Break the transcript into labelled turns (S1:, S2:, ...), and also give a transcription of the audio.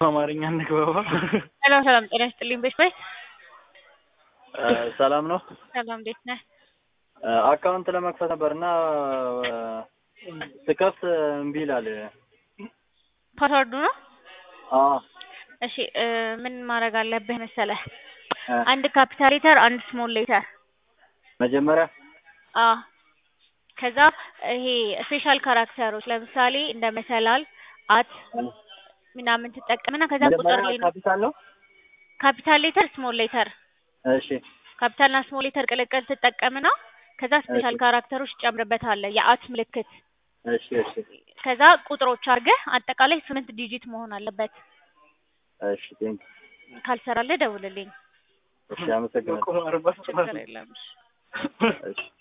S1: በአማርኛ እንግባባ።
S2: ሰላም ሰላም፣ ጤና ይስጥልኝ። በሽ በይ
S1: ሰላም ነው።
S2: ሰላም፣ እንዴት ነህ?
S1: አካውንት ለመክፈት ነበር እና ስከፍት እምቢ ይላል።
S2: ፓስወርዱ ነው?
S1: አዎ
S2: እሺ እ ምን ማድረግ አለብህ መሰለህ? አንድ ካፒታል ሌተር፣ አንድ ስሞል ሌተር።
S1: መጀመሪያ
S2: አዎ ከዛ ይሄ ስፔሻል ካራክተሮች ለምሳሌ እንደ መሰላል፣ አት ምናምን ትጠቀምና ከዛ ቁጥር
S1: መጀመሪያ
S2: ላይ
S1: ካፒታል ነው።
S2: ካፒታል ሌተር፣ ስሞል ሌተር
S1: እሺ
S2: ካፒታልና ስሞል ሌተር ቅልቅል ትጠቀምና ከዛ ስፔሻል ካራክተሮች ትጨምርበታለህ የአት ምልክት
S1: እሺ እሺ
S2: ከዛ ቁጥሮች አድርገህ አጠቃላይ ስምንት ዲጂት መሆን አለበት።
S1: እሺ ቴንክ
S2: ካልሰራልህ ደውልልኝ።
S1: እሺ አመሰግናለሁ።
S2: ችግር የለም።
S1: እሺ